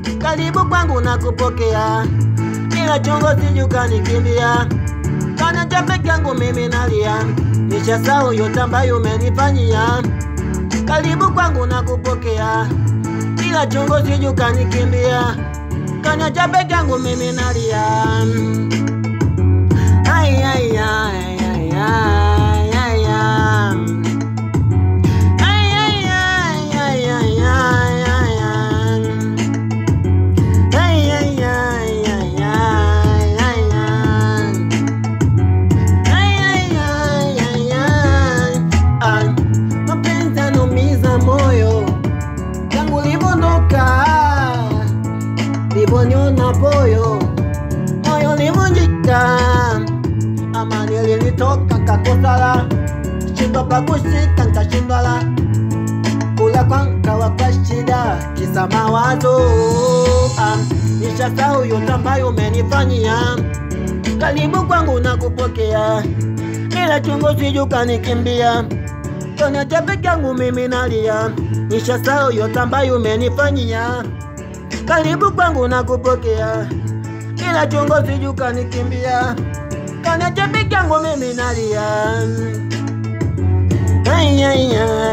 karibu kwangu na kupokea, ila chongo sijukanikimbia kana cha peke yangu mimi nalia, nishasahau yote ambayo umenifanyia. Karibu kwangu na kupokea, ila chongo sijukanikimbia, kana cha peke yangu mimi nalia. Ay, ay, ay, ay, ay, ay, ay. Ay, ay, ay, ay, ay, ay, ay, ay. Ay, ay, ay, ay, ay, ay, ay. Ay, ay, ay, ay, ay. Ay, mapenzi yanaumiza moyo tangu livondoka, livoniona poyo moyo livunjika, amani lilitoka kakosala, shindwa pa kushika nkashindwala kula kwankawa kwa shida kisa mawazo ah, nishasahau yote ambayo umenifanyia karibu kwangu na kupokea ila chungu sijukanikimbia kona cha peke yangu mimi nalia nishasahau yote ambayo umenifanyia karibu kwangu na kupokea ila chungu sijukanikimbia kona cha peke yangu mimi nalia Ay, ay, ay.